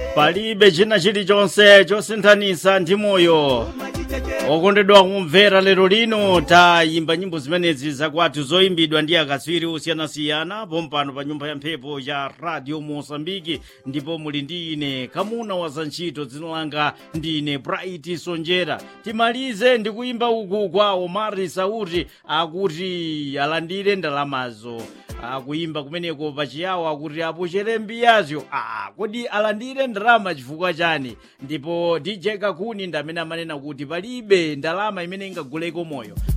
palibe china chilichonse chosinthanisa ndi moyo okondedwa kumvera lero lino tayimba nyimbo zimenezi zakwathu zoyimbidwa ndi akatswiri osiyanasiyana pompano pa nyumba ya mphepo ya radio mosambiki ndipo muli ndi ine kamuna wa zantchito dzina langa ndine bright sonjera timalize ndi kuyimba uku kwa omari sauti akuti alandire ndalamazo akuyimba kumeneko pachiyawo akuti apuchere mbiyazo ah, kodi alandire ndalama chifukwa chani ndipo dj kakuni ndi amene amanena kuti palibe ndalama imene ingaguleko moyo